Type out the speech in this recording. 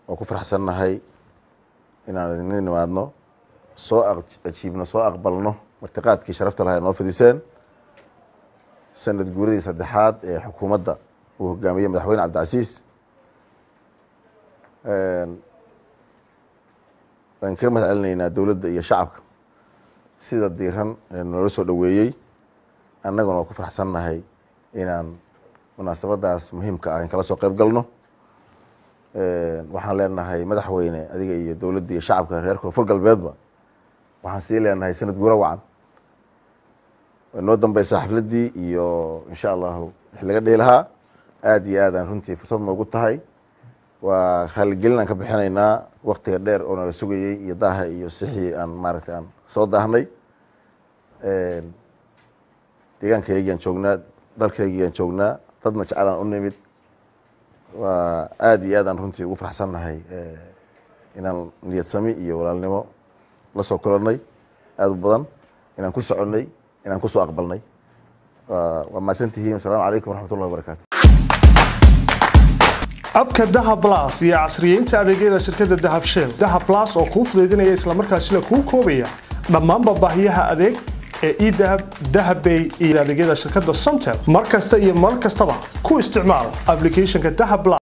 oo ku faraxsannahay inaan idin nimaadno soo ajiibno soo aqbalno martiqaadkii sharafta lahaa noo fidiseen sanad guuradii saddexaad ee xukuumadda uu hogaamiyey madaxweyne cabdicasiis waan kaga mahad celinaynaa dowladda iyo shacabka sida diiran noola soo dhoweeyey annaguna waa ku faraxsannahay inaan munaasabadaas muhiimka ah in kala soo qayb galno waxaan leenahay madaxweyne adiga iyo dowladda iyo shacabka reer koonfur galbeedba waxaan sii leenahay sanad guura wacan way noo dambeysaa xafladdii iyo insha allahu wix laga dhihi lahaa aada iyo aadaan runtii fursad noogu tahay waa raaligelin aan ka bixinaynaa waktiga dheer oo nala sugayey iyo daaha iyo sixii aan maaragtay aan soo daahnay deegaankaygiaan joognaa dalkaygiaan joognaa dadna jecelaan u nimid waa aada iyo aadaan runtii ugu faraxsannahay inaan niyad sami iyo walaalnimo la soo kulannay aada u badan inaan ku soconnay inaan kusoo aqbalnay waa mahadsantihiin asalaamu calaykum waraxmat ullahi wabarakatu abka dahab las iyo casriyeynta adeegyada shirkadda dahab shell dahab las oo kuu fudaydinaya islamarkaasina kuu koobaya dhammaanba baahiyaha adeeg ee edahab dahabbay iyo adeegyada shirkadda somtel mar kasta iyo mar kastaba ku isticmaal applicationka dahab